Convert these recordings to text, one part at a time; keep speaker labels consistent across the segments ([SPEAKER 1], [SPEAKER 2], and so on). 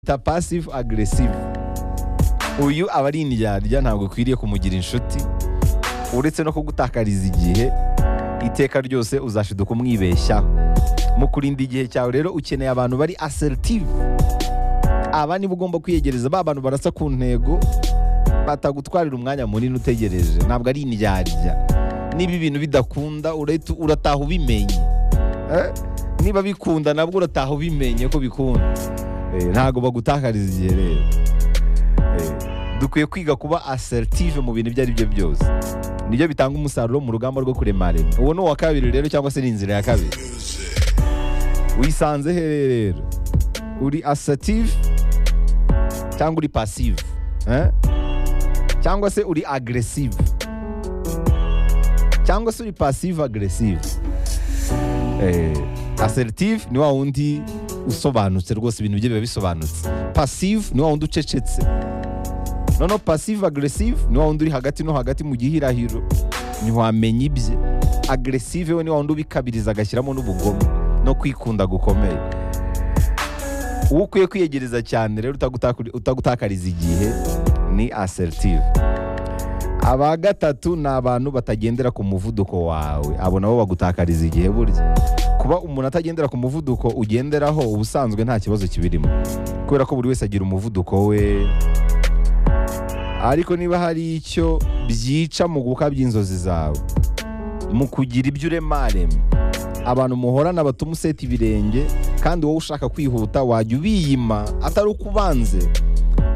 [SPEAKER 1] ta passive aggressive uyu aba ari indyarya ntabwo ukwiriye kumugira inshuti uretse no kugutakariza igihe iteka ryose uzashiduka umwibeshyaho mu kurinda igihe cyawe rero ukeneye abantu bari assertive aba nibo ugomba kwiyegereza ba bantu barasa ku ntego batagutwarira umwanya munini utegereje ntabwo ari indyarya niba ibintu bidakunda urahita- urataha ubimenye Eh, niba bikunda nabwo urataha ubimenye ko bikunda Eh, ntabwo bagutakariza igihe rero Eh, dukwiye kwiga kuba assertive mu bintu ibyo ari byo byose nibyo bitanga umusaruro mu rugamba rwo kuremarema uwo ni uwa kabiri rero cyangwa se ni inzira ya kabiri wisanze he rero uri assertive cyangwa uri passive eh? cyangwa se uri aggressive cyangwa se uri passive aggressive eh, assertive ni wa wundi usobanutse rwose ibintu bye biba bisobanutse passive ni wa wundi ucecetse noneho passive aggressive ni wa wundi uri hagati no hagati mu gihirahiro ntiwamenya ibye aggressive we ni wa wundi ubikabiriza agashyiramo n'ubugome no kwikunda gukomeye uwo ukwiye kwiyegereza cyane rero utagutaka- utagutakariza igihe ni assertive aba gatatu ni abantu batagendera ku muvuduko wawe abo nabo bagutakariza igihe burya kuba umuntu atagendera ku muvuduko ugenderaho ubusanzwe nta kibazo kibirimo kubera ko buri wese agira umuvuduko we ariko niba hari icyo byica mu gukabya inzozi zawe mu kugira ibyo uremarema abantu muhorana batuma useta ibirenge kandi wowe ushaka kwihuta wajya ubiyima atari uko ubanze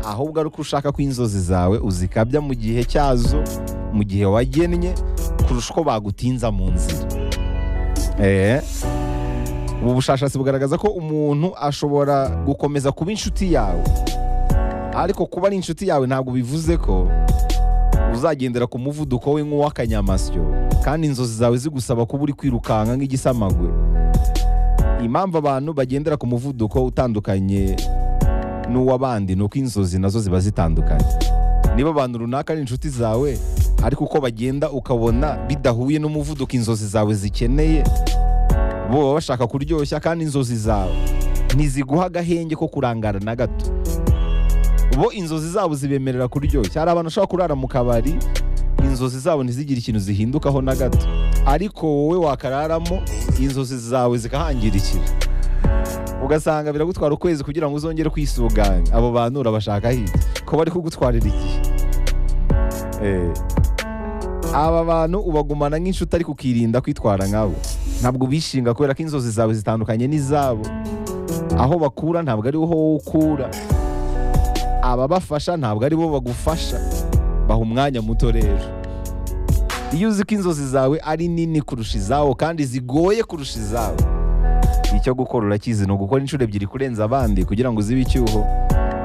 [SPEAKER 1] ahubwo ari uko ushaka ko inzozi zawe uzikabya mu gihe cyazo mu gihe wagennye kurusha uko bagutinza mu nzira Eh, ubu bushakashatsi bugaragaza ko umuntu ashobora gukomeza kuba inshuti yawe ariko kuba ari inshuti yawe ntabwo bivuze ko uzagendera ku muvuduko we nk'uw'akanyamasyo kandi inzozi zawe zigusaba kuba uri kwirukanka nk'igisamagwe impamvu abantu bagendera ku muvuduko utandukanye n'uw'abandi ni uko inzozi nazo ziba zitandukanye niba abantu runaka ari inshuti zawe ariko uko bagenda ukabona bidahuye n'umuvuduko inzozi zawe zikeneye bo baba bashaka kuryoshya kandi inzozi zawe ntiziguha agahenge ko kurangara na gato bo inzozi zabo zibemerera kuryoshya hari abantu bashobora kurara mu kabari inzozi zabo ntizigire ikintu zihindukaho na gato ariko wowe wakararamo inzozi zawe zikahangirikira ugasanga biragutwara ukwezi kugira ngo uzongere kwisuganya abo bantu urabashaka hirya ko bari kugutwarira igihe Eh, aba bantu ubagumana nk'inshuti ariko ukirinda kwitwara nkabo ntabwo ubishinga kubera ko inzozi zawe zitandukanye n'izabo aho bakura ntabwo ari ho wowe ukura ababafasha ntabwo ari bo bagufasha baha umwanya muto rero iyo uzi ko inzozi zawe ari nini kurusha izawo kandi zigoye kurusha izawe icyo gukora urakizi ni ugukora inshuro ebyiri kurenza abandi kugira ngo uzibe icyuho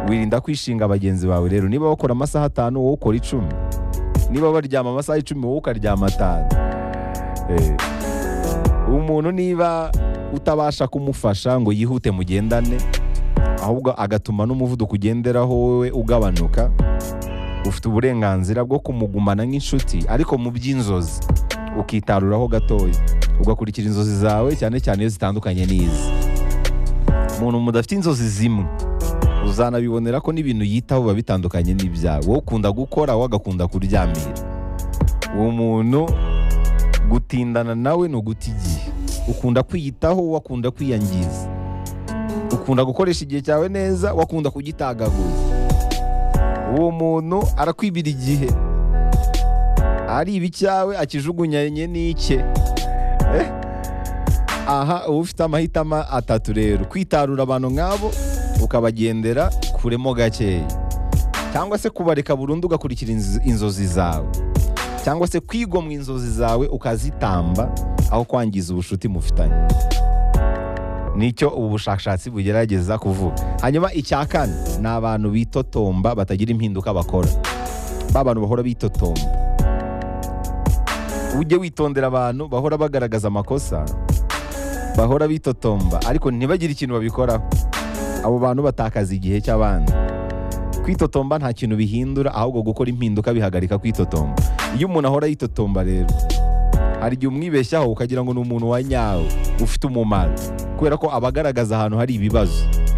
[SPEAKER 1] wirinda kwishinga bagenzi bawe rero niba bakora amasaha atanu wowe ukora icumi niba baryama amasaha icumi wowe ukaryama atanu Eh, umuntu niba utabasha kumufasha ngo yihute mugendane ahubwo agatuma n'umuvuduko ugenderaho wowe ugabanuka ufite uburenganzira bwo kumugumana nk'inshuti ariko mu by'inzozi ukitaruraho gatoya ugakurikira inzozi zawe cyane cyane iyo zitandukanye n'izi umuntu mudafite inzozi zimwe uzanabibonera ko n'ibintu yitaho biba bitandukanye n'ibyawe wowe ukunda gukora wowe agakunda kuryamira uwo muntu gutindana nawe ni uguta igihe ukunda kwiyitaho wowe akunda kwiyangiza ukunda gukoresha igihe cyawe neza wakunda kugitagaguza uwo muntu arakwibira igihe ari ibi cyawe akijugunyanye n'icye Eh? aha uba ufite amahitamo atatu rero kwitarura abantu nk'abo ukabagendera kuremo gakeya cyangwa se kubareka burundu ugakurikira inz- inzozi zawe cyangwa se kwigomwa inzozi zawe ukazitamba aho kwangiza ubucuti mufitanye nicyo ubu bushakashatsi bugerageza kuvuga hanyuma icya kane ni abantu bitotomba batagira impinduka bakora ba bantu bahora bitotomba ujye witondera abantu bahora bagaragaza amakosa bahora bitotomba ariko ntibagire ikintu babikoraho abo bantu batakaza igihe cy'abandi kwitotomba nta kintu bihindura ahubwo gukora impinduka bihagarika kwitotomba iyo umuntu ahora yitotomba rero hari igihe umwibeshyaho ukagira ngo ni umuntu wa nyawe ufite umumaro kubera ko aba agaragaza ahantu hari ibibazo